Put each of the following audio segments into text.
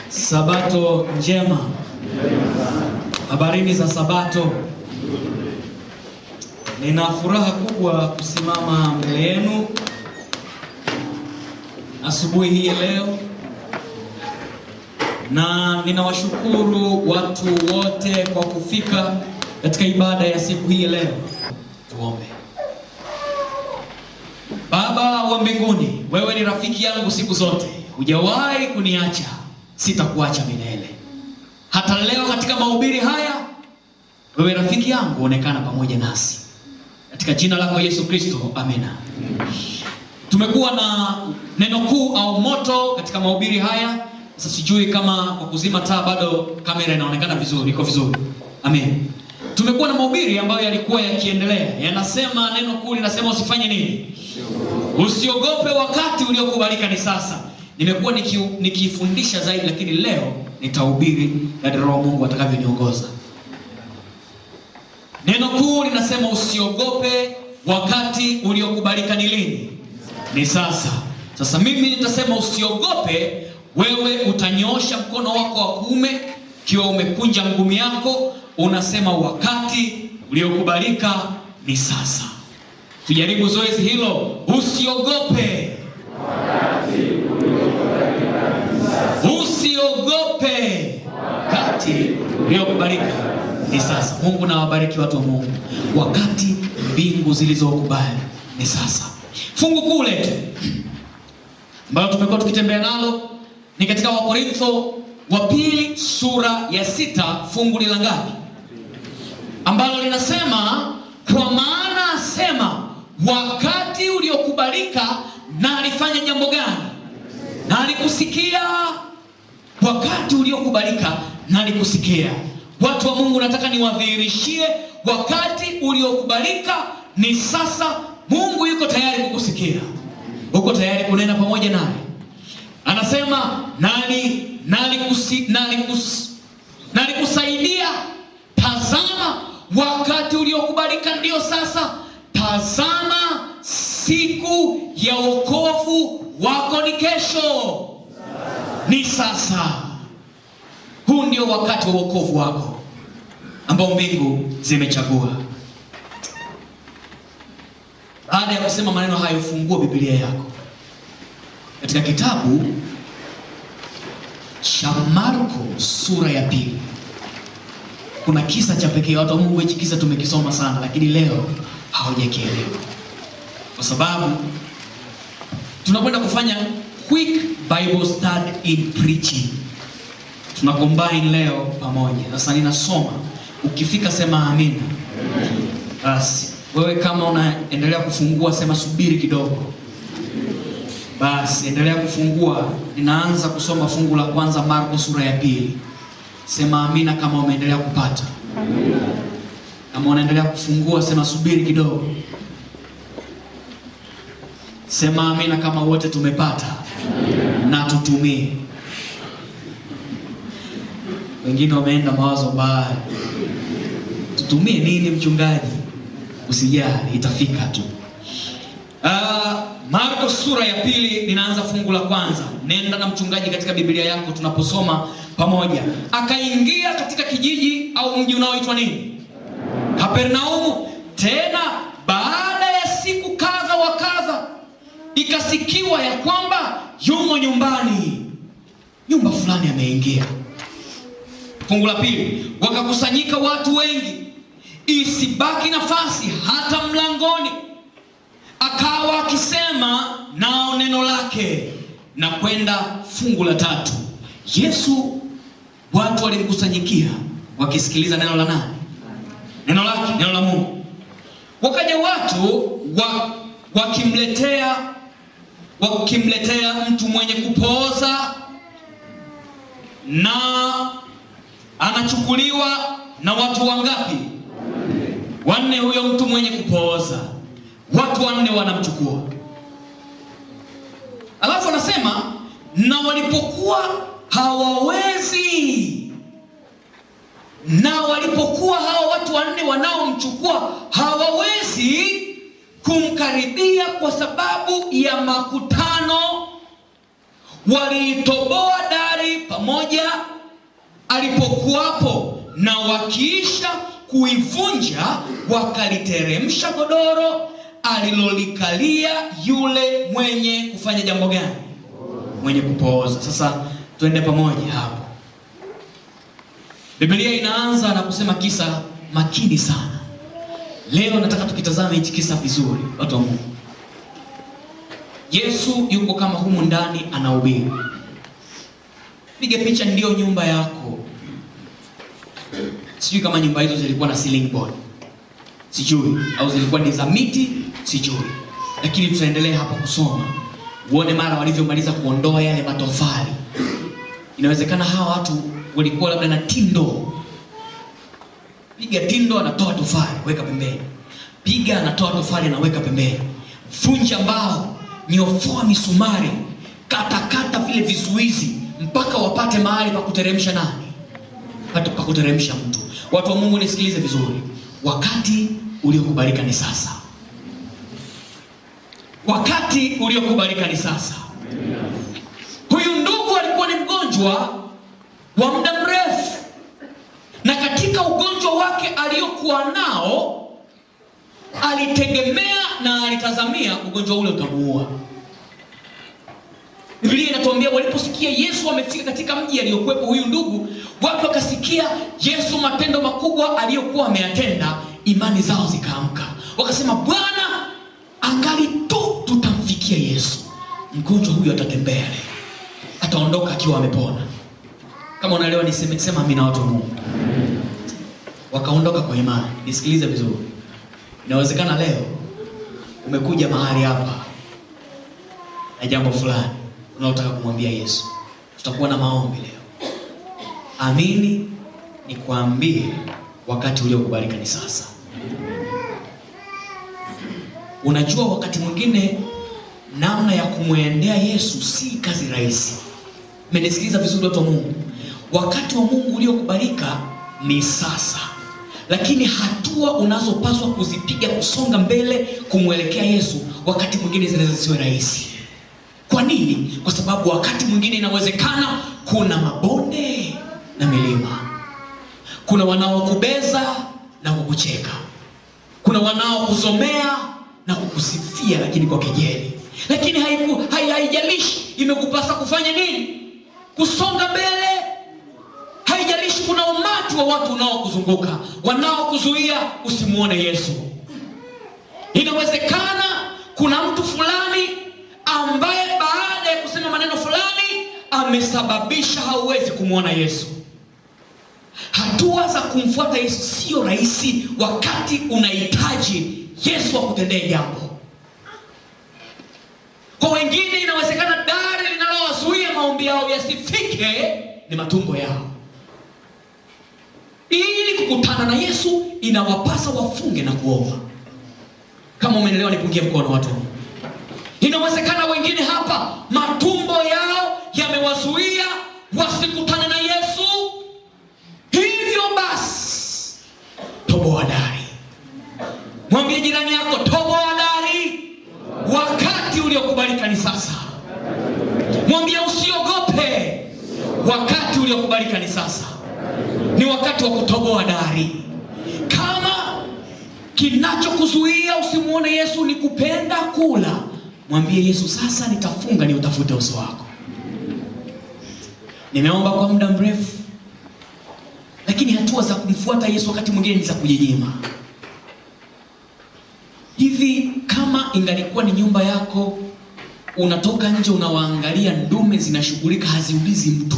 Sabato njema. Habarini za Sabato. Nina furaha kubwa kusimama mbele yenu asubuhi hii ya leo, na ninawashukuru watu wote kwa kufika katika ibada ya siku hii ya leo. Tuombe. Baba wa mbinguni, wewe ni rafiki yangu siku zote, hujawahi kuniacha, sitakuacha milele. Hata leo katika mahubiri haya, wewe rafiki yangu, onekana pamoja nasi katika jina lako Yesu Kristo, amina. Tumekuwa na neno kuu au moto katika mahubiri haya. Sasa sijui kama kwa kuzima taa bado kamera inaonekana vizuri, iko vizuri. Amen. Tumekuwa na mahubiri ambayo yalikuwa yakiendelea, yanasema neno kuu linasema usifanye nini? Usiogope, wakati uliokubalika ni sasa. Nimekuwa niki- nikifundisha zaidi, lakini leo nitahubiri kadri Roho Mungu atakavyoniongoza. Neno kuu linasema usiogope, wakati uliokubalika ni lini? Ni sasa. Sasa mimi nitasema usiogope, wewe utanyoosha mkono wako wa kuume ikiwa umekunja ngumi yako, unasema wakati uliokubalika ni sasa. Tujaribu zoezi hilo, usiogope. Usiogope, wakati uliokubalika ni sasa. Mungu na wabariki watu wa Mungu, wakati mbingu zilizokubali ni sasa. Fungu kuu letu ambayo tumekuwa tukitembea nalo ni katika Wakorintho wa pili sura ya sita fungu lila ngapi? ambalo linasema kwa maana asema wakati uliokubalika na alifanya jambo gani? Na alikusikia. Wakati uliokubalika na alikusikia. Watu wa Mungu, nataka niwadhihirishie, wakati uliokubalika ni sasa. Mungu yuko tayari kukusikia, uko tayari kunena pamoja naye. Anasema nani nalikusi, nalikus, nalikusaidia. Tazama wakati uliokubalika ndio sasa. Tazama siku ya wokovu wako ni kesho, ni sasa. Huu ndio wakati wa wokovu wako ambao mbingu zimechagua. Baada ya kusema maneno hayo, fungua Biblia yako katika kitabu cha Marko sura ya pili. Kuna kisa cha pekee, watu wa Mungu, hichi kisa tumekisoma sana, lakini leo hawajakielewa kwa sababu tunakwenda kufanya quick Bible study in preaching. Tuna combine leo pamoja. Sasa ninasoma, ukifika sema amina. Basi wewe kama unaendelea kufungua sema subiri kidogo. Basi endelea kufungua. Ninaanza kusoma fungu la kwanza Marko sura ya pili. Sema amina kama umeendelea kupata. Kama unaendelea kufungua sema subiri kidogo. Sema amina kama wote tumepata na tutumie. Wengine wameenda mawazo baya. Tutumie nini mchungaji? Usijali, itafika tu. Uh, Marko sura ya pili ninaanza fungu la kwanza. Nenda na mchungaji katika Biblia yako tunaposoma pamoja. Akaingia katika kijiji au mji unaoitwa nini? Kapernaumu. Tena baada ya siku kadha wa kadha, ikasikiwa ya kwamba yumo nyumbani, nyumba fulani ameingia. Fungu la pili, wakakusanyika watu wengi, isibaki nafasi hata mlangoni akawa akisema nao neno lake na kwenda. Fungu la tatu, Yesu watu walimkusanyikia wakisikiliza neno la nani? Neno lake, neno la Mungu. Wakaja watu wa, wakimletea wakimletea mtu mwenye kupooza na anachukuliwa na watu wangapi? Wanne. Huyo mtu mwenye kupooza watu wanne wanamchukua, alafu anasema na walipokuwa hawawezi, na walipokuwa hawa watu wanne wanaomchukua hawawezi kumkaribia kwa sababu ya makutano, waliitoboa dari pamoja alipokuwapo, na wakiisha kuivunja wakaliteremsha godoro alilolikalia yule mwenye kufanya jambo gani? Mwenye kupooza. Sasa tuende pamoja hapo. Biblia inaanza na kusema kisa makini sana. Leo nataka tukitazame hichi kisa vizuri, watu wa Mungu. Yesu yuko kama humu ndani anahubiri. Piga picha, ndiyo nyumba yako. Sijui kama nyumba hizo zilikuwa na ceiling board, sijui, au zilikuwa ni za miti, sijui, lakini tutaendelea hapa kusoma uone mara walivyomaliza kuondoa yale matofali. Inawezekana hawa watu walikuwa labda na tindo. Piga tindo, anatoa tofali, weka pembeni. Piga, anatoa tofali, anaweka pembeni. Vunja mbao, nyofoa misumari, katakata vile vizuizi mpaka wapate mahali pa kuteremsha nani, pate pa kuteremsha mtu. Watu wa Mungu, nisikilize vizuri, wakati uliokubalika ni sasa. Wakati uliokubalika ni sasa. Huyu ndugu alikuwa ni mgonjwa wa muda mrefu, na katika ugonjwa wake aliyokuwa nao alitegemea na alitazamia ugonjwa ule utamuua. Biblia inatuambia waliposikia Yesu amefika katika mji aliyokuwepo huyu ndugu, watu wakasikia Yesu matendo makubwa aliyokuwa ameyatenda, imani zao zikaamka, wakasema, Bwana, angali tu tutamfikia Yesu, mgonjwa huyu atatembea leo, ataondoka akiwa amepona. Kama unaelewa niseme, sema amina, watu wa Mungu. Wakaondoka kwa imani. Nisikilize vizuri, inawezekana leo umekuja mahali hapa na jambo fulani unaotaka kumwambia Yesu. Tutakuwa na maombi leo. Amini nikwambie, wakati uliokubalika ni sasa. Unajua, wakati mwingine namna ya kumwendea Yesu si kazi rahisi. Mmenisikiliza vizuri, watu wa Mungu? Wakati wa Mungu uliokubalika ni sasa, lakini hatua unazopaswa kuzipiga kusonga mbele kumwelekea Yesu wakati mwingine zinaweza siwe rahisi. Kwa nini? Kwa sababu wakati mwingine inawezekana kuna mabonde na milima, kuna wanaokubeza na kukucheka, kuna wanaokuzomea na kukusifia, lakini kwa kejeli. Lakini haiku, hai, haijalishi imekupasa kufanya nini, kusonga mbele. Haijalishi kuna umati wa watu unaokuzunguka wanaokuzuia usimuone Yesu. Inawezekana kuna mtu fulani ambaye baada ya kusema maneno fulani amesababisha hauwezi kumwona Yesu. Hatua za kumfuata Yesu sio rahisi wakati unahitaji Yesu akutendee jambo. Kwa wengine inawezekana dari linalowazuia maombi yao yasifike ni matumbo yao. Ili kukutana na Yesu inawapasa wafunge na kuomba. Kama umeelewa, nipungie mkono watu. Inawezekana wengine hapa matumbo yao yamewazuia wasikutane na Yesu. Hivyo basi, toboa dari. Mwambie jirani yako, toboa dari. Wakati uliokubalika ni sasa. Mwambie usiogope, wakati uliokubalika ni sasa. Ni wakati wa kutoboa dari. Kama kinachokuzuia usimuone Yesu ni kupenda kula, mwambie Yesu, sasa nitafunga, ni utafute uso wako. Nimeomba kwa muda mrefu, lakini hatua za kumfuata Yesu wakati mwingine ni za kujinyima. Hivi kama ingalikuwa ni nyumba yako, unatoka nje unawaangalia ndume zinashughulika, haziulizi mtu,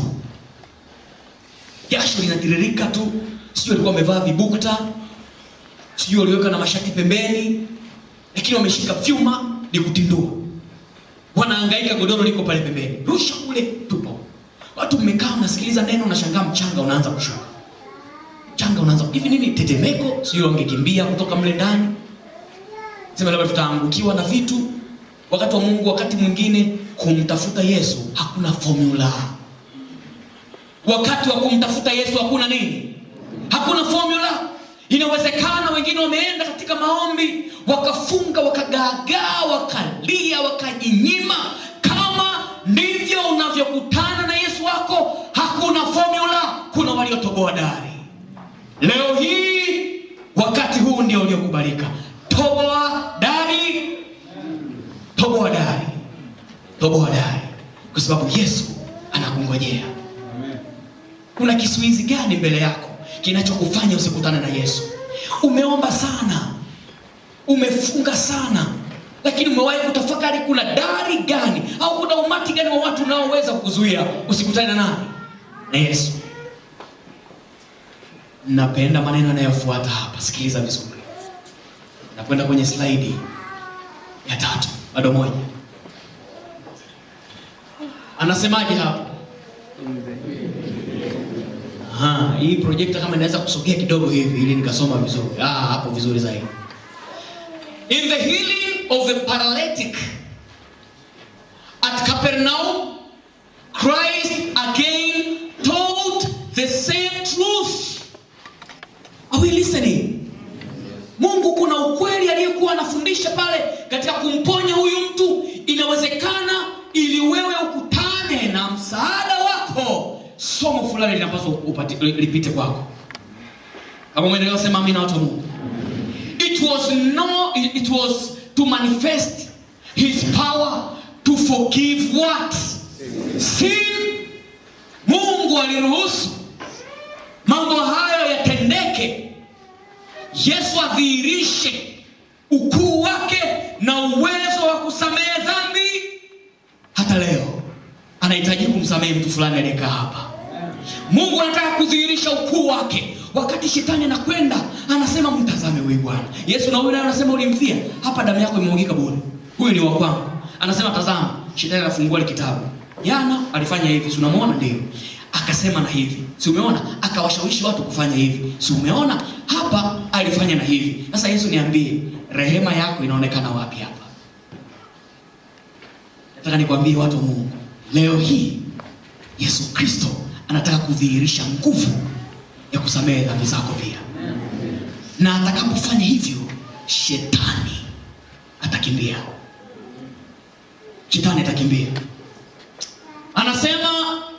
jasho linatiririka tu, sijui alikuwa amevaa vibukta, sijui waliweka na mashati pembeni, lakini wameshika vyuma ni kutindua, wanahangaika, godoro liko pale pembeni, rusha kule, tupo. Watu mmekaa mnasikiliza neno, unashangaa mchanga unaanza kushuka, mchanga unaanza hivi nini, tetemeko, sijui wangekimbia kutoka mle ndani sema labda tutaangukiwa na vitu. Wakati wa Mungu, wakati mwingine kumtafuta Yesu hakuna formula. Wakati wa kumtafuta Yesu hakuna nini, hakuna formula. Inawezekana wengine wameenda katika maombi wakafunga, wakagaagaa, wakalia, wakajinyima. Kama ndivyo unavyo unavyokutana na yesu wako hakuna formula kuna waliotoboa dari leo hii wakati huu ndio uliokubalika toboa dari toboa dari toboa dari kwa sababu yesu anakungojea kuna kisuizi gani mbele yako kinachokufanya usikutane na yesu umeomba sana umefunga sana lakini umewahi kutafakari kuna dari gani au kuna umati gani wa watu unaoweza kukuzuia usikutane na nani na yesu napenda maneno yanayofuata hapa sikiliza vizuri nakwenda kwenye slaidi ya tatu bado moja anasemaje hapo Aha, hii projekta kama inaweza kusogea kidogo hivi ili nikasoma vizuri ah, hapo vizuri zaidi in the healing of the paralytic at capernaum christ again told the same truth are we listening mungu kuna ukweli aliyekuwa anafundisha pale katika kumponya huyu mtu inawezekana ili wewe ukutane na msaada wako somo fulani linapaswa upati- lipite kwako kama umeendelea sema amina watu wa mungu it was no it it was to manifest his power to forgive what sin mungu aliruhusu mambo hayo yatendeke yesu adhihirishe ukuu wake na uwezo wa kusamehe dhambi hata leo anahitaji kumsamehe mtu fulani aliyekaa hapa mungu anataka kudhihirisha ukuu wake wakati shetani anakwenda anasema mtazame huyu bwana yesu na huyu naye anasema ulimfia hapa damu yako imemwagika bure huyu ni wa kwangu anasema tazama shetani anafungua ile kitabu jana alifanya hivi si unamwona ndio akasema na hivi si umeona akawashawishi watu kufanya hivi si umeona hapa alifanya na hivi sasa yesu niambie rehema yako inaonekana wapi hapa nataka nikwambie watu wa mungu leo hii yesu kristo anataka kudhihirisha nguvu ya kusamehe dhambi zako pia na atakapofanya hivyo shetani atakimbia shetani atakimbia anasema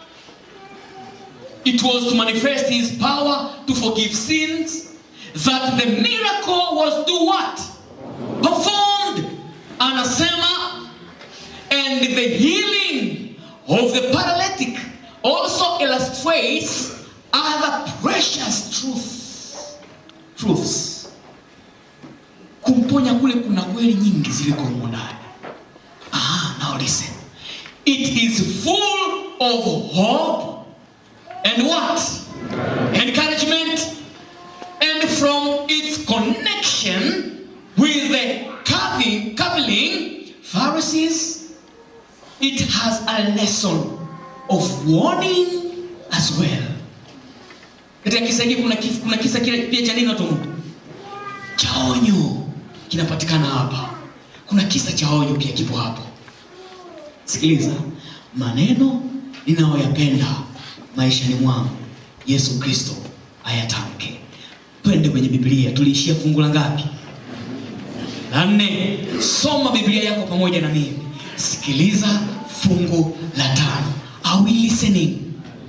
it was to manifest his power to forgive sins that the miracle was do what performed anasema and the healing of the paralytic also illustrates other precious truths truths kumponya kule kuna kweli nyingi ziliko humo ndani ah, now listen it is full of hope and what encouragement and from its connection with the cavil- cavilling pharisees it has a lesson of warning as well katika kisa hiki kuna, kif- kuna kisa kile pia cha nini watu wa Mungu? cha onyo kinapatikana hapa kuna kisa cha onyo pia kipo hapo sikiliza maneno ninayoyapenda maishani mwangu yesu kristo ayatamke twende kwenye biblia tuliishia fungu la ngapi la nne soma biblia yako pamoja na mimi sikiliza fungu la tano Are we listening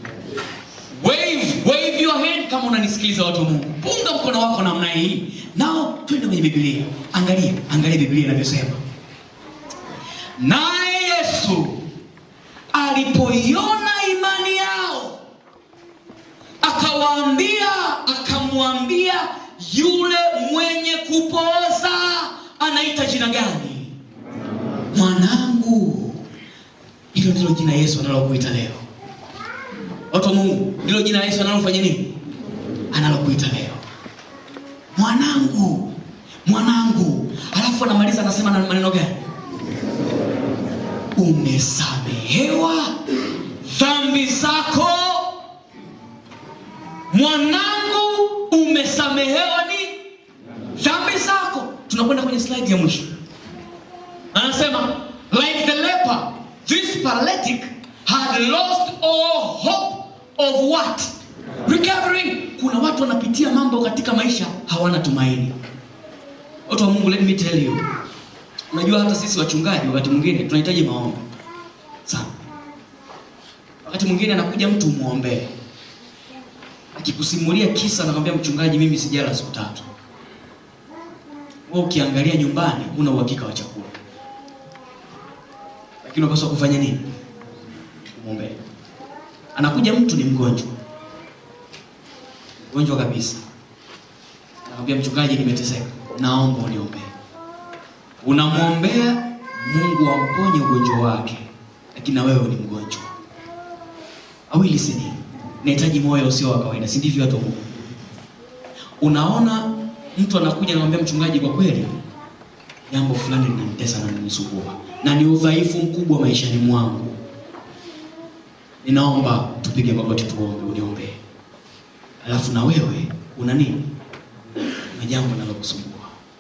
wave wave your hand kama unanisikiliza watu wa mungu punga mkono wako namna hii nao twende kwenye biblia angalia angalia biblia inavyosema naye yesu alipoiona imani yao akawaambia akamwambia yule mwenye kupoza anaita jina gani mwanangu hilo ndilo jina yesu analokuita leo watu wa mungu ndilo jina yesu analofanya nini analokuita leo mwanangu mwanangu alafu anamaliza anasema na maneno gani umesamehewa dhambi zako mwanangu umesamehewa ni dhambi zako tunakwenda kwenye slide ya mwisho anasema like the leper this paralytic had lost all hope of what recovering kuna watu wanapitia mambo katika maisha hawana tumaini watu wa mungu let me tell you unajua hata sisi wachungaji wakati mwingine tunahitaji maombi sana Wakati mwingine anakuja mtu umwombee, akikusimulia kisa, anakwambia mchungaji, mimi sijala siku tatu. Wewe ukiangalia nyumbani, huna uhakika wa chakula, lakini unapaswa kufanya nini? Kumwombea. Anakuja mtu ni mgonjwa, mgonjwa kabisa, anakwambia mchungaji, nimeteseka, naomba uniombee. Unamwombea Mungu amponye ugonjwa wake, lakini na wewe ni mgonjwa. Are we listening? Nahitaji moyo usio wa kawaida, si ndivyo watu wa Mungu? Unaona mtu anakuja anamwambia mchungaji, kwa kweli jambo fulani linanitesa na linanisumbua na ni udhaifu mkubwa maishani mwangu, ninaomba tupige magoti tuombe, uniombee. Alafu na wewe una nini? Una jambo linalokusumbua,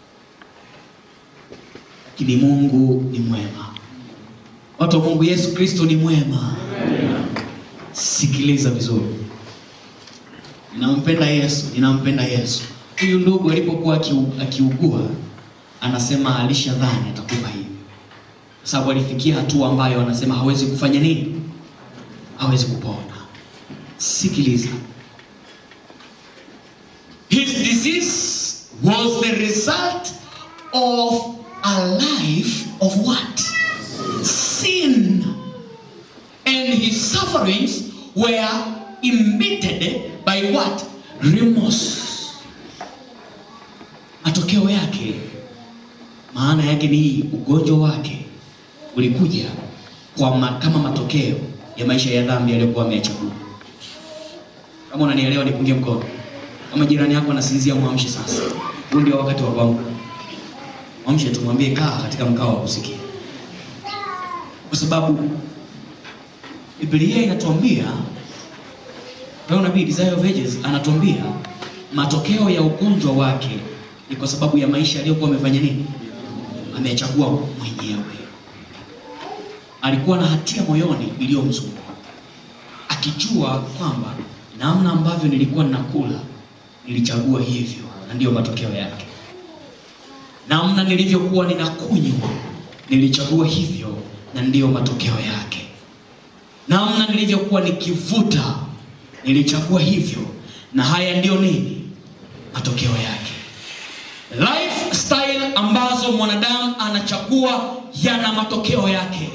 lakini Mungu ni mwema. Watu wa Mungu, Yesu Kristo ni mwema. Sikiliza vizuri, ninampenda Yesu, ninampenda Yesu. Huyu ndugu alipokuwa akiu- akiugua, anasema alishadhani atakufa hivi, kwa sababu alifikia hatua ambayo anasema hawezi kufanya nini, hawezi kupona. Sikiliza, his disease was the result of a life of what? Sin. And his sufferings were emitted by what? Remorse. Matokeo yake, maana yake ni hii, ugonjwa wake ulikuja kwa ma, kama matokeo ya maisha ya dhambi aliyokuwa ameyachagua. Kama unanielewa, nipungie mkono. Kama jirani yako anasinzia, mwamshe sasa. Huu ndio wakati wa kuamka. Mwamshe, tumwambie kaa katika mkao wa kusikia, kwa sababu Biblia inatuambia Roho nabii Desire of Ages anatuambia matokeo ya ugonjwa wake ni kwa sababu ya maisha aliyokuwa amefanya nini, amechagua mwenyewe. Alikuwa na hatia moyoni iliyomsumbua, akijua kwamba namna ambavyo nilikuwa ninakula nilichagua hivyo, na ndiyo matokeo yake. Namna nilivyokuwa ninakunywa nilichagua hivyo, na ndiyo matokeo yake namna nilivyokuwa nikivuta nilichagua hivyo, na haya ndiyo nini matokeo yake. Lifestyle ambazo mwanadamu anachagua yana matokeo yake.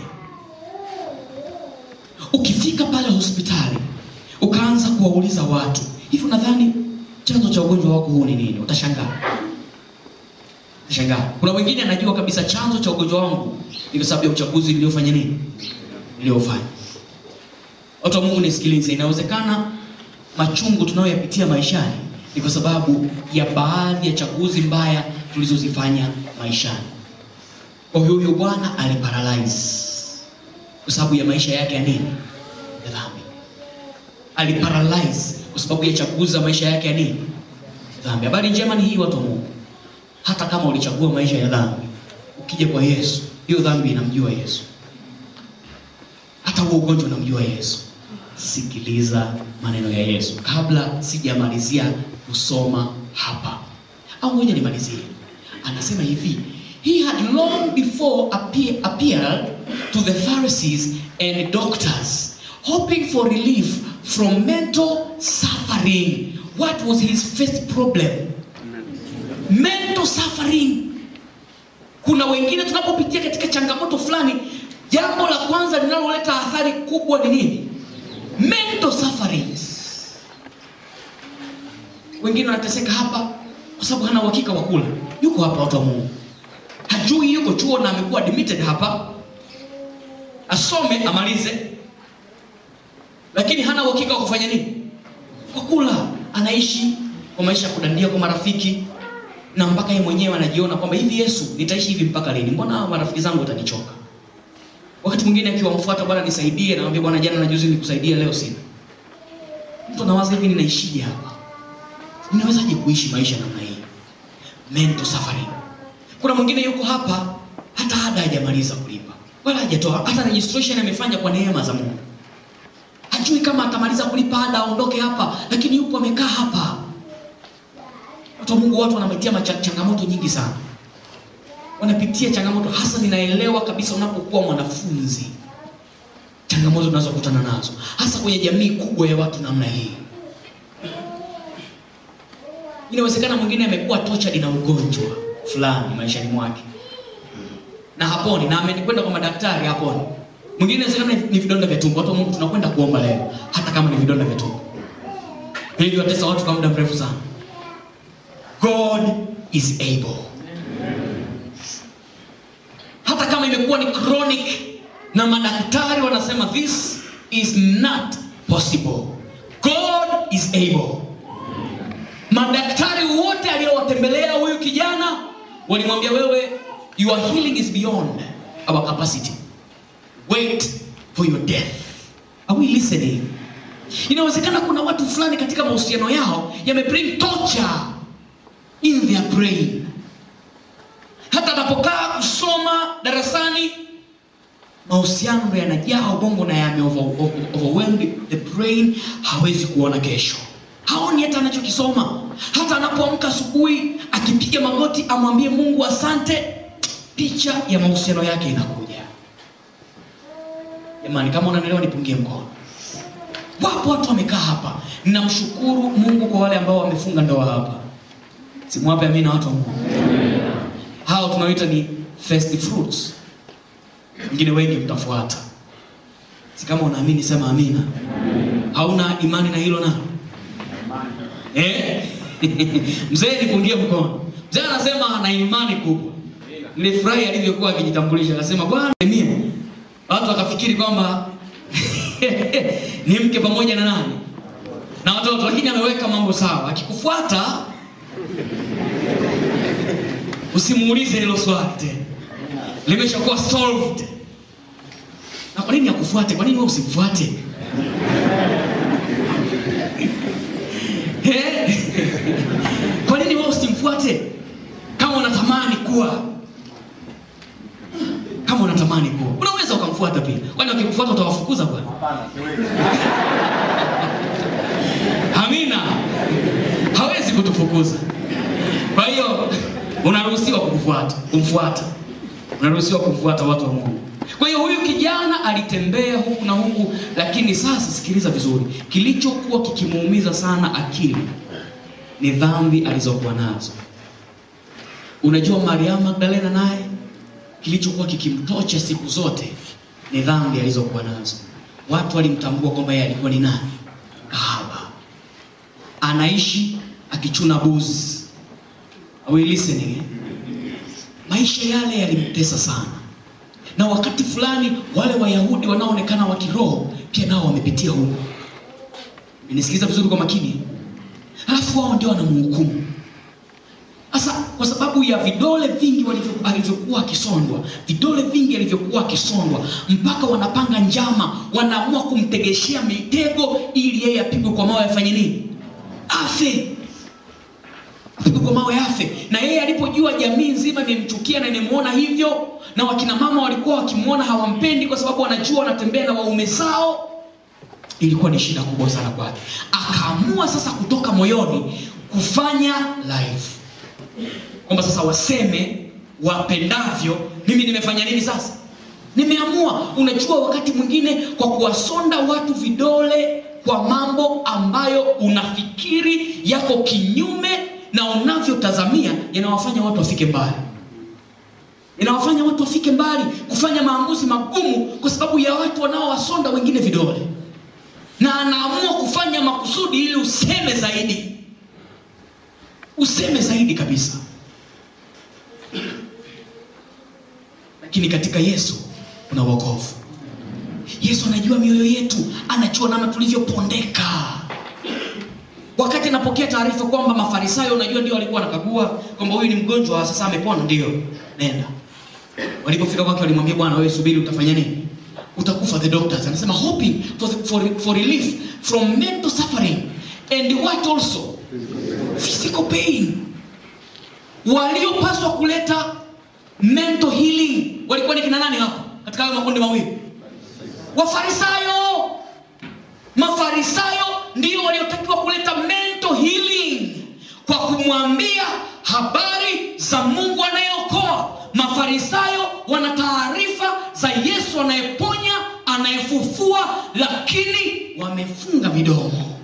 Ukifika pale hospitali ukaanza kuwauliza watu hivi, unadhani chanzo cha ugonjwa wako huu ni nini? Utashangaa, utashangaa. Kuna wengine anajua kabisa chanzo cha ugonjwa wangu ni kwa sababu ya uchaguzi niliofanya nini, niliofanya Watu wa Mungu nisikilize, inawezekana machungu tunayoyapitia maishani ni kwa sababu ya baadhi ya chaguzi mbaya tulizozifanya maishani. Kwa hiyo huyo bwana aliparalyze kwa sababu ya maisha yake ya nini? Ya dhambi. Aliparalyze kwa sababu ya chaguzi za maisha yake ya nini? Dhambi. Habari njema ni hii, watu wa Mungu, hata kama ulichagua maisha ya dhambi, ukija kwa Yesu, hiyo dhambi inamjua Yesu, hata huo ugonjwa unamjua Yesu. Sikiliza maneno ya Yesu kabla sijamalizia kusoma hapa, au ngoja nimalizie. Anasema hivi, he had long before appear, appeared to the Pharisees and doctors hoping for relief from mental suffering. What was his first problem? Mental suffering. Kuna wengine tunapopitia katika changamoto fulani, jambo la kwanza linaloleta athari kubwa ni nini? Mental sufferings. Wengine wanateseka hapa kwa sababu hana uhakika wa kula. Yuko hapa, watu wa Mungu, hajui yuko chuo na amekuwa admitted hapa, asome amalize, lakini hana uhakika wa kufanya nini, kwa kula. Anaishi kwa maisha ya kudandia kwa marafiki, na mpaka yeye mwenyewe anajiona kwamba hivi, Yesu, nitaishi hivi mpaka lini? Mbona hawa marafiki zangu watanichoka? Wakati mwingine akiwamfuata, Bwana nisaidie, namwambia Bwana, jana na juzi nikusaidia, leo sina. Mtu anawaza hivi, ninaishije hapa? Ninawezaje kuishi maisha namna hii? Mental suffering. Kuna mwingine yuko hapa, hata ada hajamaliza kulipa wala hajatoa, hata registration amefanya kwa neema za Mungu, hajui kama atamaliza kulipa ada aondoke hapa, lakini yupo amekaa hapa. Watu wa Mungu, watu wanapitia macha- changamoto nyingi sana wanapitia changamoto hasa. Ninaelewa kabisa unapokuwa mwanafunzi, changamoto tunazokutana nazo hasa kwenye jamii kubwa ya watu namna hii inawezekana mwingine amekuwa tortured na ugonjwa fulani maishani mwake na haponi na amekwenda kwa madaktari haponi mwingine inawezekana ni vidonda vya tumbo watu wa mungu tunakwenda kuomba leo hata kama ni vidonda vya tumbo hivyo watesa watu kwa muda mrefu sana god is able hata kama imekuwa ni chronic na madaktari wanasema this is not possible god is able madaktari wote aliowatembelea huyu kijana walimwambia wewe your healing is beyond our capacity wait for your death are we listening inawezekana kuna watu fulani katika mahusiano yao yamebring torture in their brain hata anapokaa kusoma darasani mahusiano ndo yanajaa ubongo na yame over- over- overwhelmed the brain hawezi kuona kesho haoni hata anachokisoma hata anapoamka asubuhi akipiga magoti amwambie mungu asante picha ya mahusiano yake inakuja jamani kama unanielewa nipungie mkono wapo watu wamekaa hapa ninamshukuru mungu kwa wale ambao wamefunga ndoa hapa simwape amina watu wa mungu hao tunaoita ni first fruits wengine wengi mtafuata si kama unaamini sema amina hauna imani na hilo na eh? mzee nipungie mkono mzee anasema ana imani kubwa nilifurahi alivyokuwa akijitambulisha akasema bwana mimi watu wakafikiri kwamba ni mke pamoja na nani na watoto lakini ameweka mambo sawa akikufuata usimuulize hilo swali tena limeshakuwa solved na kwa nini akufuate kwa nini wewe usimfuate Eh? kwa nini wewe usimfuate kama unatamani kuwa kama unatamani kuwa unaweza ukamfuata pia kwani wakikufuata utawafukuza bwana amina hawezi kutufukuza kwa hiyo unaruhusiwa kumfuata kumfuata unaruhusiwa kumfuata watu wa mungu kwa hiyo huyu kijana alitembea huku na huku lakini sasa sikiliza vizuri kilichokuwa kikimuumiza sana akili ni dhambi alizokuwa nazo unajua mariamu magdalena naye kilichokuwa kikimtocha siku zote ni dhambi alizokuwa nazo watu walimtambua kwamba yeye alikuwa ni nani kahaba anaishi akichuna buzi Are we listening eh? maisha yale yalimtesa sana na wakati fulani wale wayahudi wanaoonekana wa kiroho pia nao wamepitia huko nisikiza vizuri kwa makini halafu wao ndio wanamhukumu sasa kwa sababu ya vidole vingi walivyo- alivyokuwa akisondwa vidole vingi alivyokuwa akisondwa mpaka wanapanga njama wanaamua kumtegeshea mitego ili yeye apigwe kwa mawe afanye nini afe apigwe kwa mawe afe na yeye alipojua jamii nzima imemchukia na imemwona hivyo na wakina mama walikuwa wakimwona hawampendi kwa sababu wanajua wanatembea na waume zao ilikuwa ni shida kubwa sana kwake akaamua sasa kutoka moyoni kufanya live kwamba sasa waseme wapendavyo mimi nimefanya nini sasa nimeamua unajua wakati mwingine kwa kuwasonda watu vidole kwa mambo ambayo unafikiri yako kinyume na unavyotazamia yanawafanya watu wafike mbali inawafanya watu wafike mbali kufanya maamuzi magumu kwa sababu ya watu wanaowasonda wengine vidole na anaamua kufanya makusudi ili useme zaidi useme zaidi kabisa lakini katika yesu kuna wokovu yesu anajua mioyo yetu anajua namna tulivyopondeka wakati anapokea taarifa kwamba mafarisayo unajua ndio walikuwa wanakagua kwamba huyu ni mgonjwa sasa amepona ndio nenda walipofika kwake walimwambia bwana wewe subiri utafanya nini utakufa the doctors anasema hoping for, the, for, for relief from mental suffering and what also physical pain waliopaswa kuleta mental healing walikuwa ni kina nani hapo katika hayo makundi mawili wafarisayo mafarisayo ndio waliotakiwa kuleta mental healing kwa kumwambia habari za mungu anayeokoa mafarisayo wana taarifa za yesu anayeponya anaye anayefufua lakini wamefunga midomo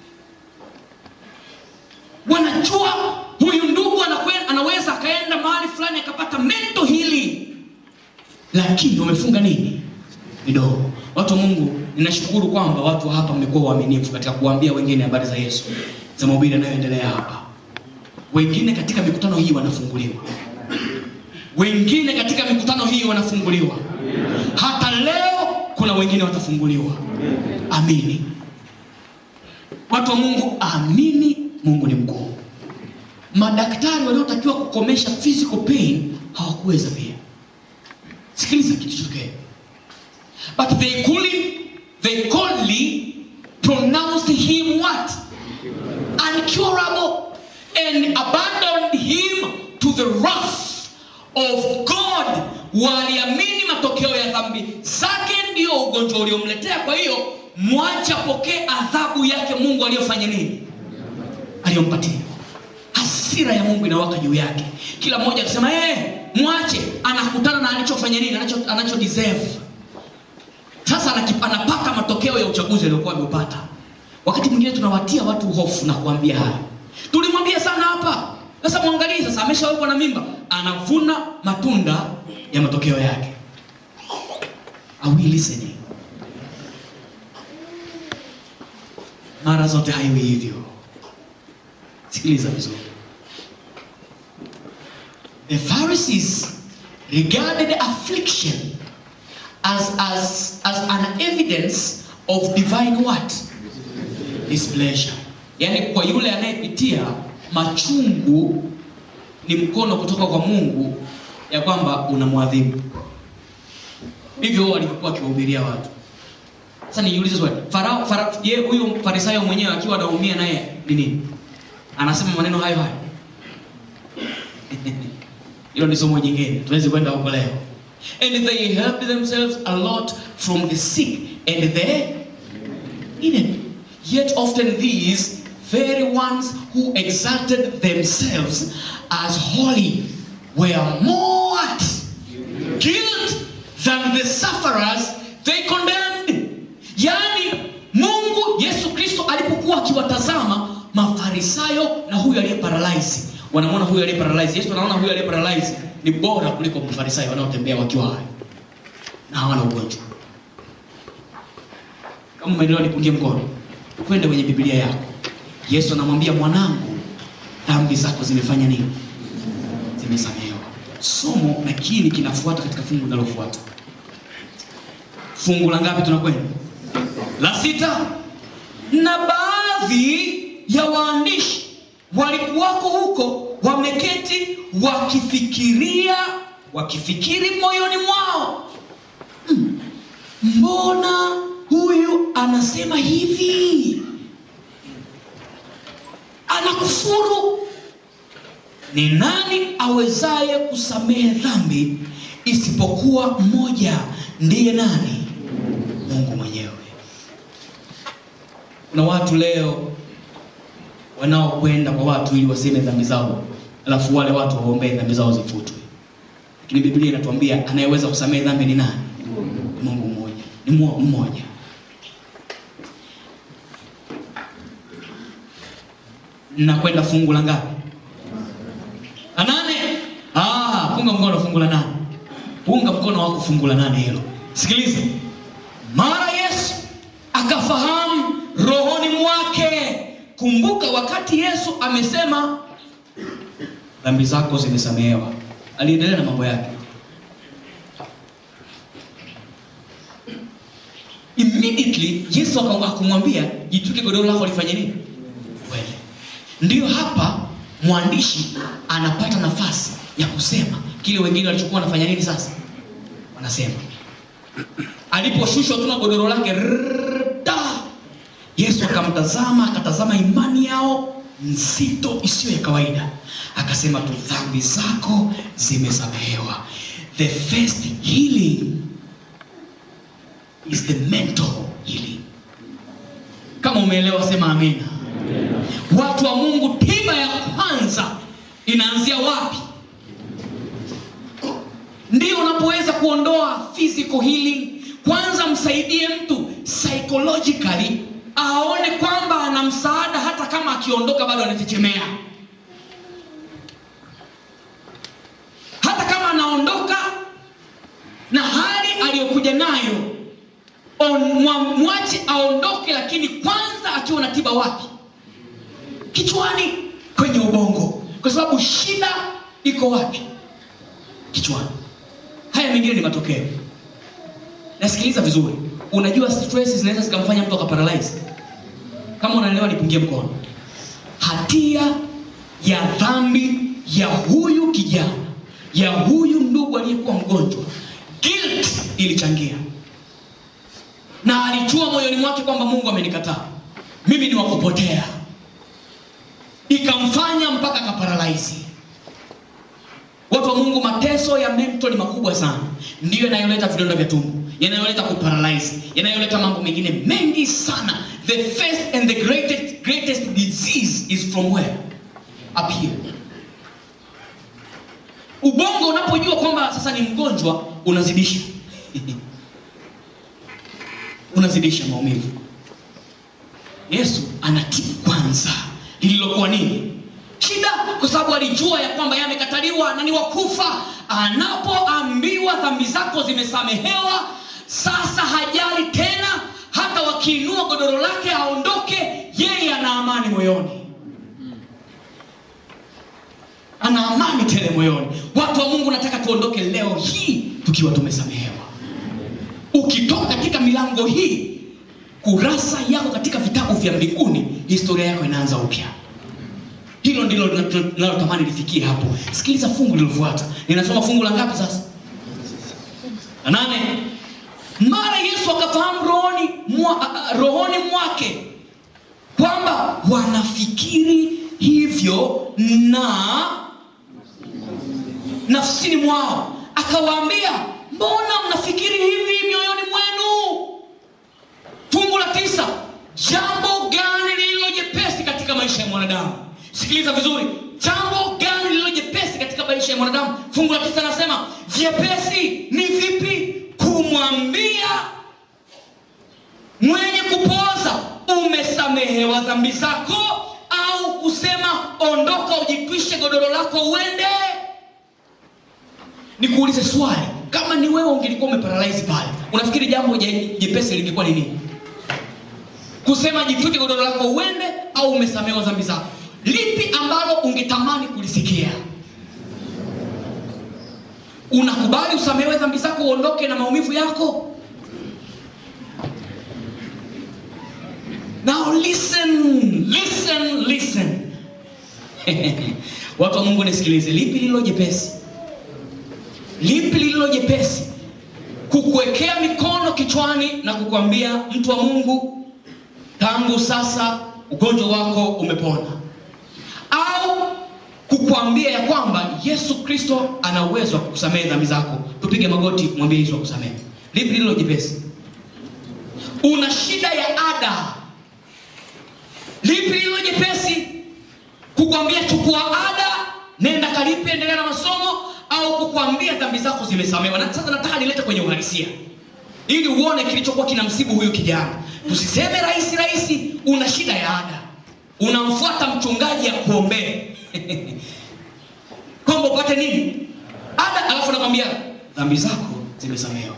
wanajua huyu ndugu anakwe- anaweza akaenda mahali fulani akapata mento hili lakini wamefunga nini midomo watu wa mungu ninashukuru kwamba watu wa hapa mmekuwa waaminifu katika kuwaambia wengine habari za yesu za mahubiri yanayoendelea hapa wengine katika mikutano hii wanafunguliwa wengine katika mikutano hii wanafunguliwa hata leo kuna wengine watafunguliwa amini watu wa mungu amini mungu ni mkuu madaktari waliotakiwa kukomesha physical pain hawakuweza pia sikiliza kilichotokea but they coolly, they coldly pronounced him what uncurable and abandoned him to the wrath of god waliamini matokeo ya dhambi zake ndio ugonjwa uliomletea kwa hiyo mwache apokee adhabu yake mungu aliyofanya nini aliyompatia hasira ya mungu inawaka juu yake kila mmoja akisema hey, mwache anakutana na alichofanya nini anacho, anacho deserve sasa anaki- anapata matokeo ya uchaguzi aliokuwa ameupata wakati mwingine tunawatia watu hofu na kuambia haya tulimwambia sana hapa sasa mwangalie sasa ameshawekwa na mimba anavuna matunda ya matokeo yake Are we listening? mara zote haiwi hivyo sikiliza vizuri the pharisees regarded affliction as, as, as an evidence of divine what displeasure yaani kwa yule anayepitia machungu ni mkono kutoka kwa mungu ya kwamba unamwadhibu hivyo walivyokuwa akiwahubiria watu sasa nijiulize swali farao fara, ye huyu farisayo mwenyewe akiwa anaumia naye ni nini anasema maneno hayo hayo hilo ni somo jingine tuwezi kwenda huko leo and they helped themselves a lot from the sick and the enemy yet often these very ones who exalted themselves as holy were more what? guilt than the sufferers they condemned yaani mungu yesu kristo alipokuwa akiwatazama mafarisayo na huyu aliye paralyze wanamwona huyu aliye paralyze yesu anaona huyu aliye paralyze ni bora kuliko mafarisayo wanaotembea wakiwa hai na hawana ugonjwa kama umeelewa nipungie mkono kwenda kwenye biblia yako yesu anamwambia mwanangu dhambi zako zimefanya nini zimesamehewa somo lakini kinafuata katika fungu linalofuata fungu la ngapi tunakwenda la sita na baadhi ya waandishi walikuwako huko wameketi wakifikiria wakifikiri moyoni mwao "Hmm, mbona huyu anasema hivi anakufuru ni nani awezaye kusamehe dhambi isipokuwa mmoja ndiye nani mungu mwenyewe kuna watu leo wanaokwenda kwa watu ili waseme dhambi zao alafu wale watu waombee dhambi zao zifutwe lakini biblia inatuambia anayeweza kusamehe dhambi ni nani ni mungu mmoja ni Mu- mmoja nakwenda fungu la ngapi la nane ah, punga mkono fungu la nane punga mkono wako fungu la nane hilo sikiliza mara yesu akafahamu rohoni mwake kumbuka wakati yesu amesema dhambi zako zimesamehewa aliendelea na mambo yake immediately yesu aka- akamwambia jitwike godoro lako lifanye nini kweli ndiyo hapa mwandishi anapata nafasi ya kusema kile wengine walichokuwa wanafanya nini sasa wanasema aliposhushwa tu na godoro lake rrrr, da! yesu akamtazama akatazama imani yao nzito isiyo ya kawaida akasema tu dhambi zako zimesamehewa the first healing is the mental healing kama umeelewa sema amina watu wa mungu tiba ya kwanza inaanzia wapi ndio unapoweza kuondoa physical healing kwanza msaidie mtu psychologically aone kwamba ana msaada hata kama akiondoka bado anachechemea hata kama anaondoka na hali aliyokuja nayo on- mwa- mwache aondoke lakini kwanza akiwa na tiba wapi kichwani kwenye ubongo kwa sababu shida iko wapi kichwani haya mengine ni matokeo nasikiliza vizuri unajua stress zinaweza zikamfanya mtu akaparalyze kama unaelewa nipungie mkono hatia ya dhambi ya huyu kijana ya huyu ndugu aliyekuwa mgonjwa guilt ilichangia na alijua moyoni mwake kwamba mungu amenikataa mimi ni wakupotea ikamfanya mpaka akaparalaizi watu wa mungu mateso ya mento ni makubwa sana ndiyo yanayoleta vidonda vya tumbo yanayoleta kuparalyze yanayoleta mambo mengine mengi sana the first and the greatest, greatest disease is from where up here ubongo unapojua kwamba sasa ni mgonjwa unazidisha unazidisha maumivu yesu anatibu kwanza lililokuwa nini shida kwa sababu alijua ya kwamba yeye amekataliwa na ni wakufa anapoambiwa dhambi zako zimesamehewa sasa hajali tena hata wakiinua godoro lake aondoke yeye ana amani moyoni ana amani tele moyoni watu wa mungu nataka tuondoke leo hii tukiwa tumesamehewa ukitoka katika milango hii kurasa yako katika vitabu vya mbinguni historia yako inaanza upya hilo ndilo linalotamani lifikie hapo sikiliza fungu lilofuata ninasoma fungu la ngapi sasa la nane mara yesu akafahamu rohoni, mwa, rohoni mwake kwamba wanafikiri hivyo na nafsini mwao akawaambia mbona mnafikiri hivi mioyoni mwenu fungu la tisa jambo gani lililo jepesi katika maisha ya mwanadamu sikiliza vizuri jambo gani lililo jepesi katika maisha ya mwanadamu fungu la tisa anasema vyepesi ni vipi kumwambia mwenye kupoza umesamehewa dhambi zako au kusema ondoka ujitwishe godoro lako uende nikuulize swali kama ni wewe ungelikuwa umeparalyze pale unafikiri jambo je- jepesi lingekuwa ni nini kusema jitwike godoro lako uende au umesamehewa dhambi zako lipi ambalo ungetamani kulisikia unakubali usamehewe dhambi zako uondoke na maumivu yako now listen listen listen watu wa mungu nisikilize lipi lililo jepesi lipi lililo jepesi kukuwekea mikono kichwani na kukwambia mtu wa mungu tangu sasa ugonjwa wako umepona au kukwambia ya kwamba yesu kristo ana uwezo wa kukusamehe dhambi zako tupige magoti mwambie yesu akusamehe lipi lililo jepesi una shida ya ada lipi lililo jepesi kukwambia chukua ada nenda kalipe endelea na masomo au kukwambia dhambi zako zimesamewa na sasa nataka nilete kwenye uhalisia ili uone kilichokuwa kinamsibu huyu kijana tusiseme rahisi rahisi una shida ya ada unamfuata mchungaji ya kuombea kwamba upate nini ada alafu nakwambia dhambi zako zimesamewa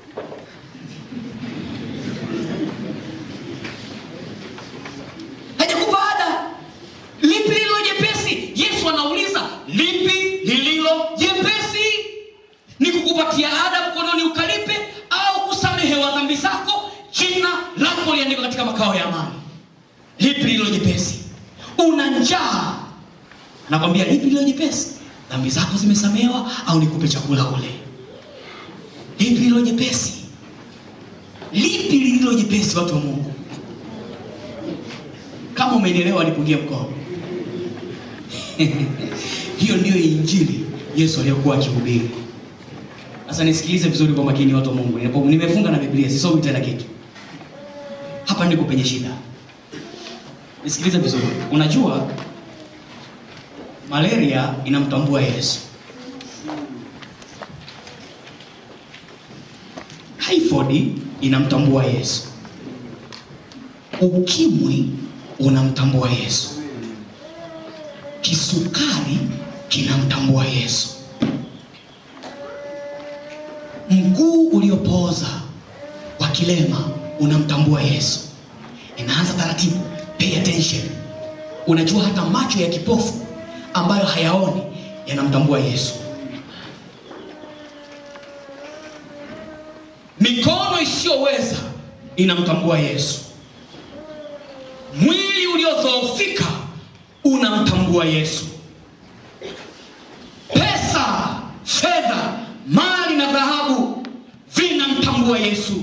hajakupa ada lipi lililo jepesi yesu anauliza lipi lililo jepesi ni kukupatia ada mkononi ukalipe au kusamehewa dhambi zako jina lako liandikwa katika makao ya amani lipi lililo jepesi una njaa anakwambia lipi lililo jepesi dhambi zako zimesamehewa au nikupe chakula ule lipi lililo jepesi lipi lililo jepesi watu wa mungu kama umenielewa nipungie mkono hiyo ndiyo injili yesu aliyokuwa akihubiri sasa nisikilize vizuri kwa makini watu wa mungu Ninapo- nimefunga na biblia sisomi tena kitu hapa ndiko penye shida nisikilize vizuri unajua malaria inamtambua yesu typhoid typhoid inamtambua Yesu, ukimwi unamtambua Yesu, kisukari kinamtambua Yesu, mguu uliopooza wa kilema unamtambua Yesu. Inaanza taratibu, pay attention. Unajua hata macho ya kipofu ambayo hayaoni yanamtambua Yesu. Mikono isiyoweza inamtambua Yesu. Mwili uliodhoofika unamtambua Yesu. Pesa, fedha, mali na dhahabu vinamtambua Yesu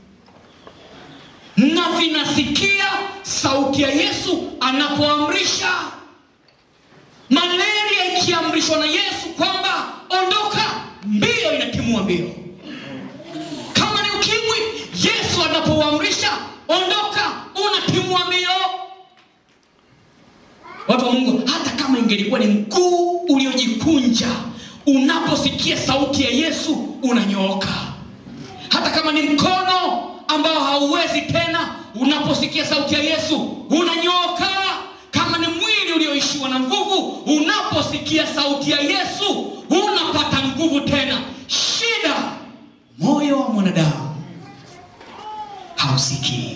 na vinasikia sauti ya Yesu anapoamrisha. Malaria ikiamrishwa na Yesu kwamba ondoka, mbio inatimua mbio. Kama ni ukimwi, Yesu anapoamrisha ondoka, unatimua mbio. Watu wa Mungu, hata kama ingelikuwa ni mguu uliojikunja, unaposikia sauti ya Yesu unanyooka. Hata kama ni mkono ambao hauwezi tena, unaposikia sauti ya Yesu unanyooka. Kama ni mwili ulioishiwa na nguvu, unaposikia sauti ya Yesu unapata nguvu tena. Shida, moyo wa mwanadamu hausikii.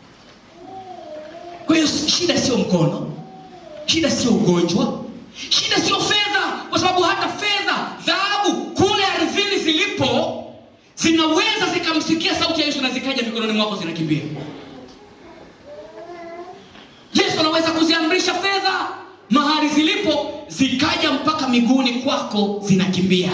Kwa hiyo shida sio mkono, shida sio ugonjwa, shida sio fedha, kwa sababu hata fedha, dhahabu kule ardhini zilipo zinaweza zikamsikia sauti ya Yesu na zikaja mikononi mwako zinakimbia. Yesu anaweza kuziamrisha fedha mahali zilipo zikaja mpaka miguuni kwako zinakimbia,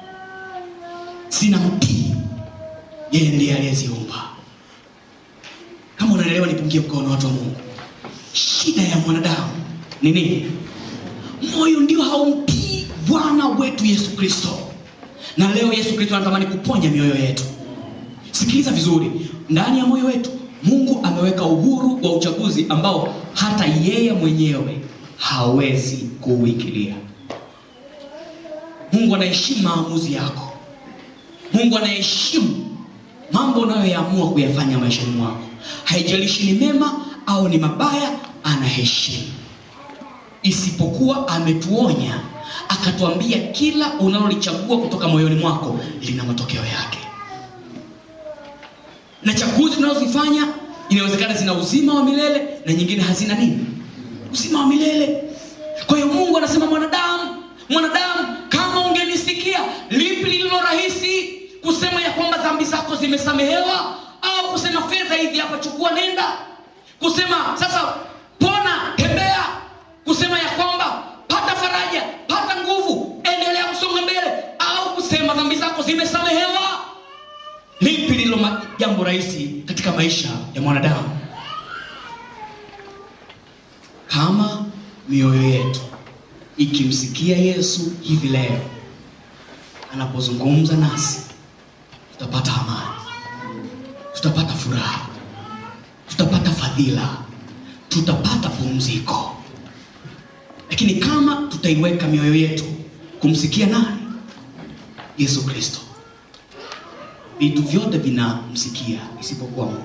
zinamtii yeye, ndiye aliyeziumba. Kama unaelewa, nipungie mkono, watu wa Mungu. Shida ya mwanadamu ni nini? Moyo ndio haumtii Bwana wetu Yesu Kristo na leo Yesu Kristo anatamani kuponya mioyo yetu. Sikiliza vizuri, ndani ya moyo wetu Mungu ameweka uhuru wa uchaguzi ambao hata yeye mwenyewe hawezi kuuingilia. Mungu anaheshimu maamuzi yako. Mungu anaheshimu mambo unayoyaamua kuyafanya maishani mwako, haijalishi ni mema au ni mabaya, anaheshimu. Isipokuwa ametuonya akatuambia kila unalolichagua kutoka moyoni mwako lina matokeo yake, na chaguzi tunazozifanya inawezekana zina uzima wa milele na nyingine hazina nini, uzima wa milele. Kwa hiyo Mungu anasema, mwanadamu, mwanadamu, kama ungenisikia, lipi lililo rahisi, kusema ya kwamba dhambi zako zimesamehewa, au kusema fedha hivi hapa, chukua, nenda, kusema sasa pona, tembea, kusema ya kwamba pata faraja, pata nguvu, endelea kusonga mbele, au kusema dhambi zako zimesamehewa. Lipi lililo jambo rahisi katika maisha ya mwanadamu? Kama mioyo yetu ikimsikia Yesu hivi leo anapozungumza nasi, tutapata amani, tutapata furaha, tutapata fadhila, tutapata pumziko. Lakini kama tutaiweka mioyo yetu kumsikia nani? Yesu Kristo, vitu vyote vinamsikia isipokuwa moyo.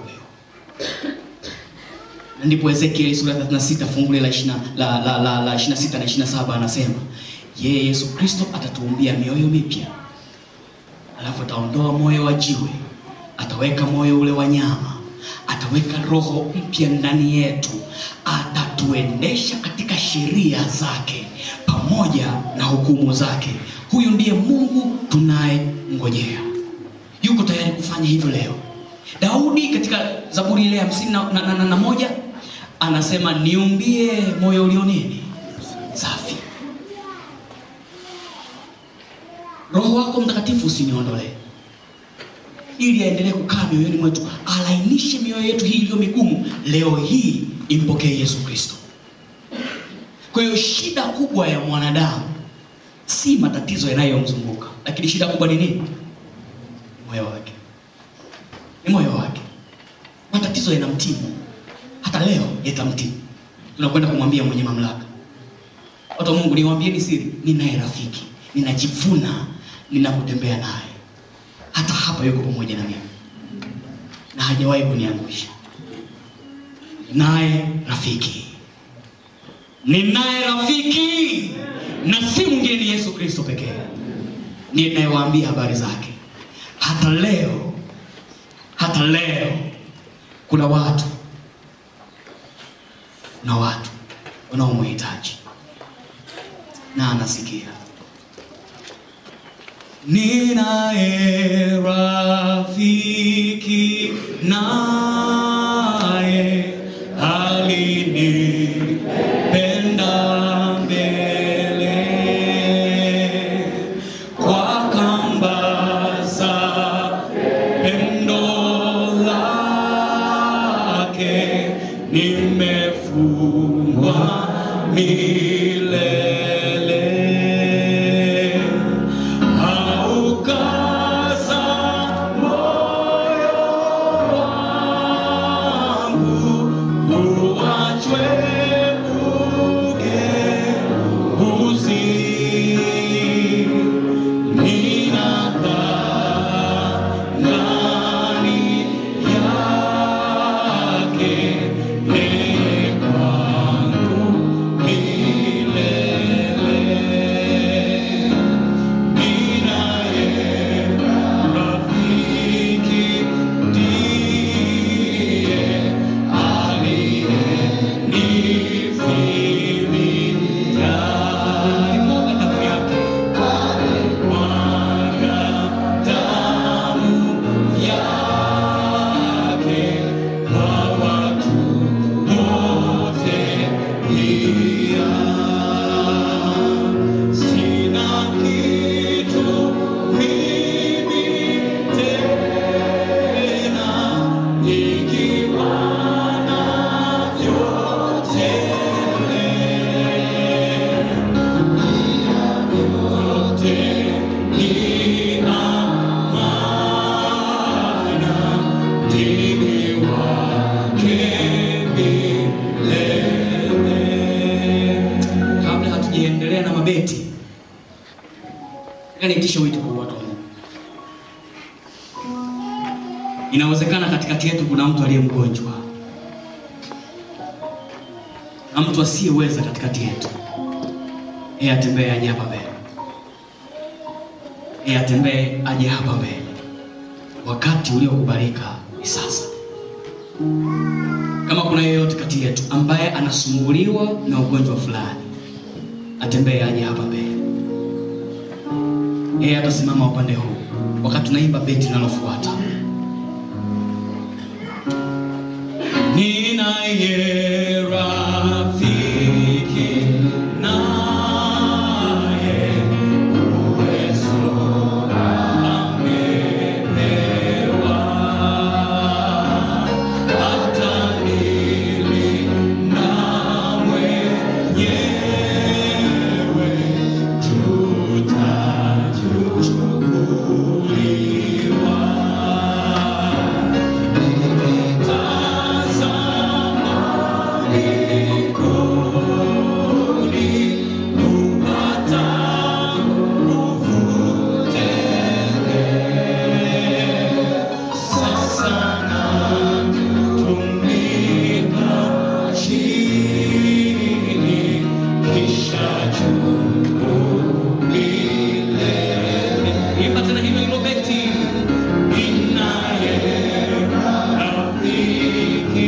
Na ndipo Ezekieli sura 36 fungu la 20 la la la, la 26 na 27 anasema, yeye Yesu Kristo atatuumbia mioyo mipya, alafu ataondoa moyo wa jiwe, ataweka moyo ule wa nyama, ataweka roho mpya ndani yetu, atatuendesha katika sheria zake pamoja na hukumu zake. Huyu ndiye Mungu tunayemngojea, yuko tayari kufanya hivyo leo. Daudi katika Zaburi ile hamsini na, na, na, na, na moja anasema niumbie moyo ulio nini safi, Roho wako Mtakatifu usiniondolee, ili aendelee kukaa mioyoni mwetu, alainishe mioyo yetu hii iliyo migumu. Leo hii impokee Yesu Kristo. Kwa hiyo shida kubwa ya mwanadamu si matatizo yanayomzunguka, lakini shida kubwa ni nini? Moyo wake, ni moyo wake. Matatizo yanamtimu, hata leo yatamtimu. Tunakwenda kumwambia mwenye mamlaka. Watu wa Mungu, niwaambieni siri, ninaye rafiki, ninajivuna ninapotembea naye, hata hapa yuko pamoja na mimi. na hajawahi kuniangusha. Naye rafiki, ninaye rafiki na si mwingine, ni Yesu Kristo pekee ninayewaambia habari zake. Hata leo, hata leo kuna watu na watu wanaomhitaji na anasikia. Ninaye rafiki naye alinipenda mbele kwa kamba za pendo lake nimefungwa milele aukaza moyo wangu uachwe ugeuzi ninadhani yake yeye kwangu milele ninaye rafiki ndiye aliyenifilia alimwaga damu yake mwaga damu yake kwa watu wote pia sina kitu mimi tena nikiwa navyo tele yote nina maana ndimi wake milele. Kabla hatujaendelea na mabeti, nataka niitishe wito kwa watu wa Mungu. Inawezekana katikati yetu kuna mtu aliye mgonjwa na mtu asiyeweza katikati yetu. Yeye atembee aje hapa mbele, yeye atembee aje hapa mbele. Wakati uliokubalika ni sasa. Kama kuna yeyote kati yetu ambaye anasumbuliwa na ugonjwa fulani, atembee aje hapa mbele. Yeye atasimama upande huu wakati tunaimba beti linalofuata. Ninaye rafiki naye uwezo amepewa hata nilinda mwenyewe tutachukuliwa Imba tena hilo hilo beti. Ninaye rafiki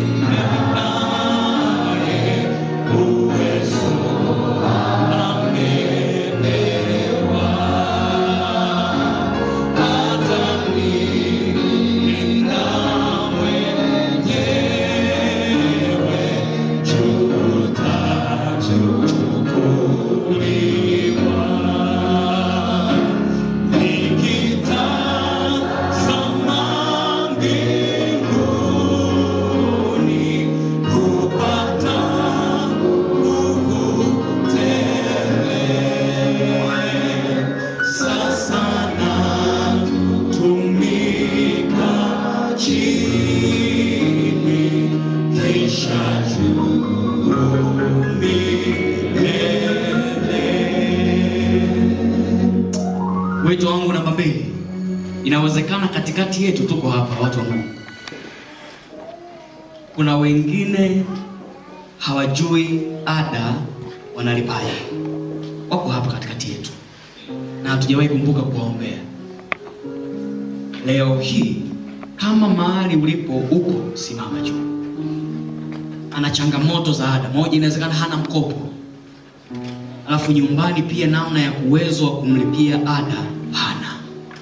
naye uwezo amepewa hata nilinda mwenyewe tutachukuliwa nikitazama mbinguni kupata nguvu tele. Sasa natumika chini, kisha juu milele. Wito wangu namba mbili, inawezekana katikati yetu tuko hapa watu wa Mungu, kuna wengine hawajui ada wanalipaje. Wako hapa katikati yetu na hatujawahi kumbuka kuwaombea. Leo hii kama mahali ulipo upo, simama juu. Ana changamoto za ada, moja inawezekana hana mkopo, alafu nyumbani pia namna ya uwezo wa kumlipia ada hana,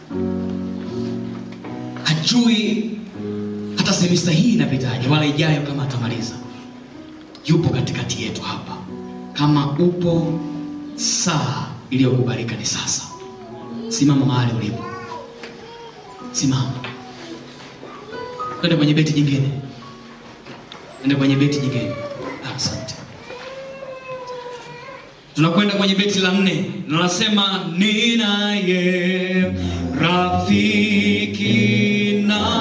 hajui hata semista hii inapitaje wala ijayo kama atamaliza. Yupo katikati yetu hapa. Kama upo, saa iliyokubalika ni sasa. Simama mahali ulipo, simama. Twende kwenye beti jingine, twende kwenye beti jingine. Asante. Tunakwenda kwenye beti la nne, linasema ninaye rafiki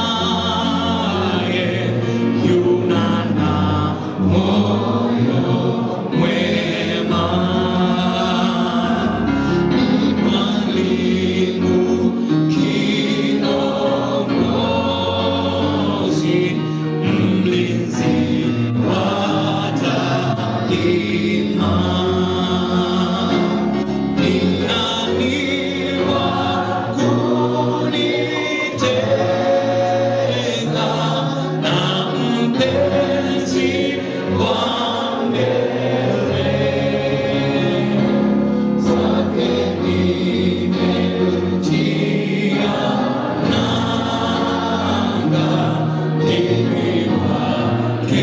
naye yunana moyo mwema mwalimu kiongozi mlinzi wa daima ni nani wa kunitenga na mpenzi wa mbele zake nimetia nanga mimi wake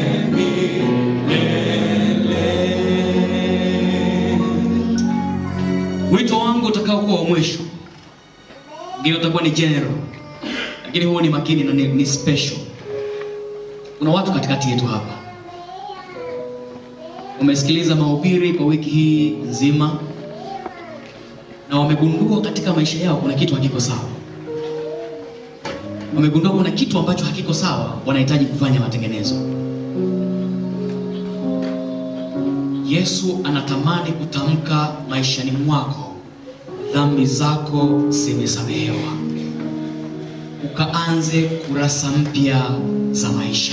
milele. Wito wangu utakaokuwa wa mwisho, ngine utakuwa ni general, lakini huo ni makini na ni, ni special. Kuna watu katikati yetu hapa wamesikiliza mahubiri kwa wiki hii nzima na wamegundua katika maisha yao kuna kitu hakiko sawa. Wamegundua kuna kitu ambacho hakiko sawa, wanahitaji kufanya matengenezo. Yesu anatamani kutamka maishani mwako, dhambi zako zimesamehewa, ukaanze kurasa mpya za maisha.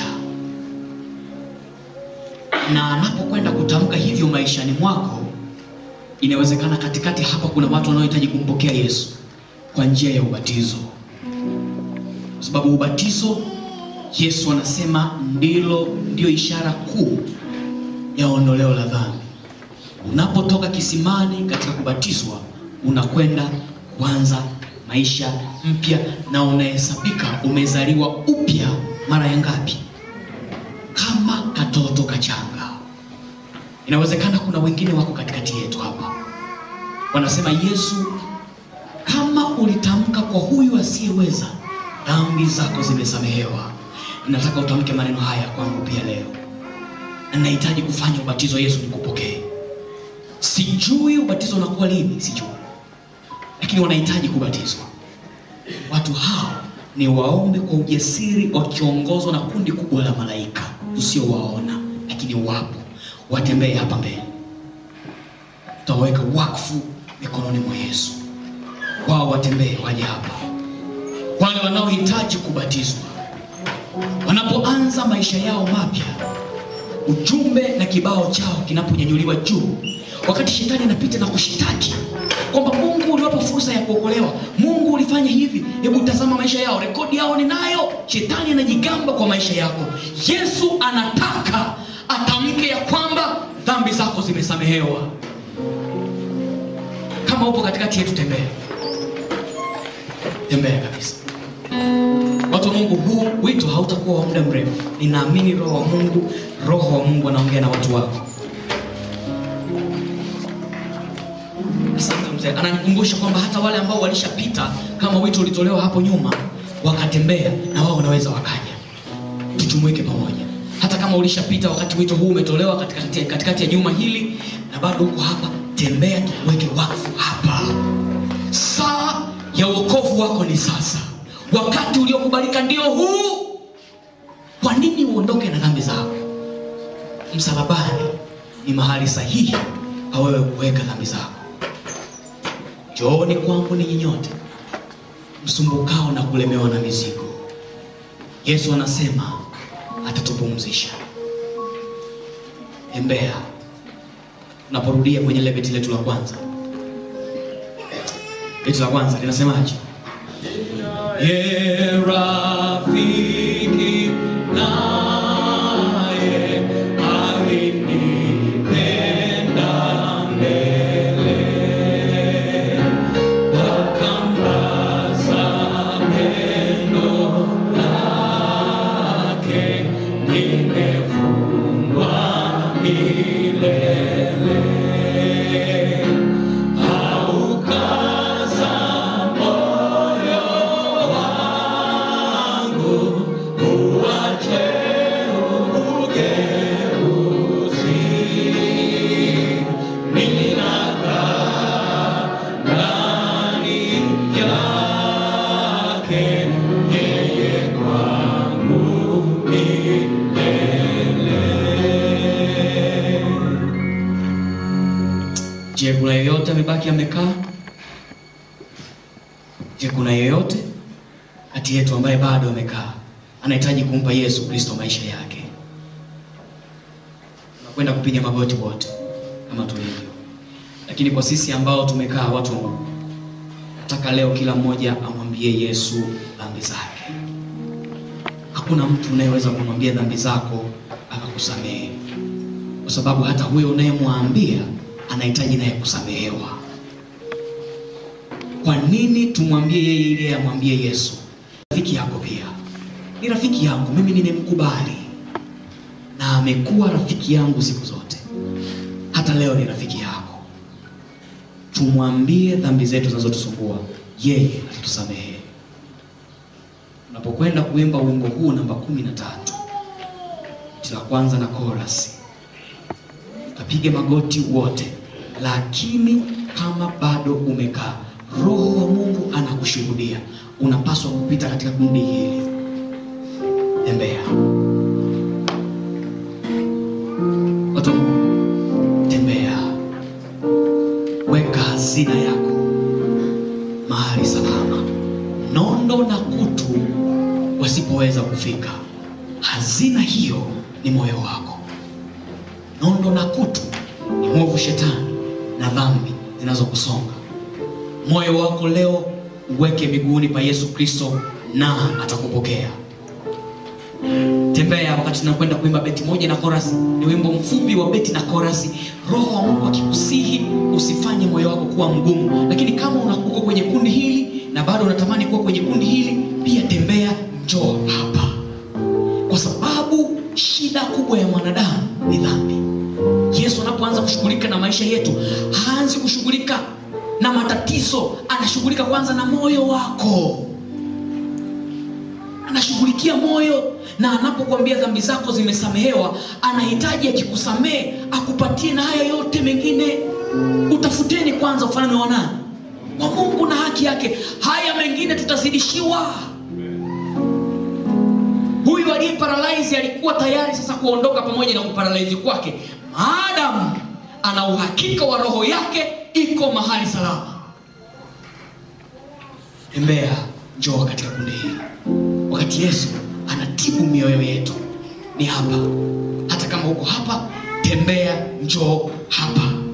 Na anapokwenda kutamka hivyo maishani mwako, inawezekana katikati hapa kuna watu wanaohitaji kumpokea Yesu kwa njia ya ubatizo, kwa sababu ubatizo, Yesu anasema ndilo ndio ishara kuu ya ondoleo la dhambi. Unapotoka kisimani katika kubatizwa, unakwenda kuanza maisha mpya na unahesabika umezaliwa upya mara ya ngapi? Kama katoto kachanga. Inawezekana kuna wengine wako katikati yetu hapa, wanasema Yesu, kama ulitamka kwa huyu asiyeweza, dhambi zako zimesamehewa. Nataka utamke maneno haya kwangu pia leo na nahitaji kufanya ubatizo. Yesu, nikupokee. Sijui ubatizo unakuwa lini, sijui, lakini wanahitaji kubatizwa. Watu hao ni waombe kwa ujasiri, wakiongozwa na kundi kubwa la malaika usiowaona, lakini wapo. Watembee hapa mbele, tutaweka wakfu mikononi mwa Yesu. Wao watembee, waje hapa, wale wanaohitaji kubatizwa, wanapoanza maisha yao mapya ujumbe na kibao chao kinaponyanyuliwa juu, wakati shetani anapita na kushitaki kwamba Mungu uliwapa fursa ya kuokolewa, Mungu ulifanya hivi, hebu tazama maisha yao, rekodi yao ninayo. Shetani anajigamba kwa maisha yako. Yesu anataka atamke ya kwamba dhambi zako zimesamehewa. Kama upo katikati yetu, tembea tembea kabisa. Watu wa Mungu, huu wito hautakuwa wa muda mrefu. Ninaamini roho wa Mungu, roho wa Mungu anaongea na watu wako. Asante mzee, ananikumbusha kwamba hata wale ambao walishapita kama wito ulitolewa hapo nyuma wakatembea, na wao wanaweza wakaja, tujumuike pamoja. Hata kama ulishapita wakati wito huu umetolewa katikati, katikati ya juma hili na bado uko hapa, tembea, tuweke wakfu hapa. Saa ya wokovu wako ni sasa. Wakati uliokubalika ndio huu. Kwa nini uondoke na dhambi zako? Msalabani ni mahali sahihi pa wewe kuweka dhambi zako. Njooni kwangu ninyi nyote msumbukao na kulemewa na mizigo. Yesu anasema atatupumzisha. Tembea. Unaporudia kwenye ile beti letu la kwanza, beti la kwanza linasemaje? Ye rafiki naye alinipenda mbele wakambaza pendo lake nimefungwa milele aukaza moyo wangu uache ugeuzi ninakaa ndani yake yeye kwangu milele. Je, kuna yeyote amebaki amekaa? Je, kuna yeyote kati yetu ambaye bado amekaa anahitaji kumpa Yesu Kristo maisha yake? Tunakwenda kupiga magoti wote kama tulivyo, lakini kwa sisi ambao tumekaa, watu wa Mungu, nataka leo kila mmoja amwambie Yesu dhambi zake. Hakuna mtu unayeweza kumwambia dhambi zako akakusamehe, kwa sababu hata huyo unayemwambia anahitaji naye kusamehewa. Kwa nini tumwambie yeye ili amwambie Yesu? Rafiki yako pia ni rafiki yangu, mimi nimemkubali na amekuwa rafiki yangu siku zote, hata leo ni rafiki yako. Tumwambie dhambi zetu zinazotusumbua, yeye atatusamehe. Unapokwenda kuimba wimbo huu namba kumi na tatu la kwanza na korasi, kapige magoti wote, lakini kama bado umekaa, Roho wa Mungu anakushuhudia, unapaswa kupita katika kundi hili. Tembea watu wa Mungu, tembea, weka hazina yako mahali salama, nondo na kutu wasipoweza kufika. Hazina hiyo ni moyo wako. Nondo na kutu ni mwovu shetani na dhambi zinazokusonga. Moyo wako leo uweke miguuni pa Yesu Kristo na atakupokea. Tembea wakati tunakwenda kuimba beti moja na korasi. Ni wimbo mfupi wa beti na korasi. Roho wa Mungu akikusihi usifanye moyo wako kuwa mgumu, lakini kama una- uko kwenye kundi hili na bado unatamani kuwa kwenye kundi hili, pia tembea, njoo hapa, kwa sababu shida kubwa ya mwanadamu ni dhambi. Yesu anapoanza kushughulika na maisha yetu, haanzi kushughulika na matatizo, anashughulika kwanza na moyo wako anashughulikia moyo, na anapokuambia dhambi zako zimesamehewa, anahitaji akikusamehe akupatie na haya yote mengine. Utafuteni kwanza ufalme wa nani? Wa Mungu na haki yake, haya mengine tutazidishiwa. Huyu aliye paralyze alikuwa tayari sasa kuondoka pamoja na kuparalyze kwake, maadamu ana uhakika wa roho yake iko mahali salama. Tembea, njoo katika kundi hili wakati Yesu anatibu mioyo yetu ni hapa. Hata kama uko hapa, tembea, njoo hapa.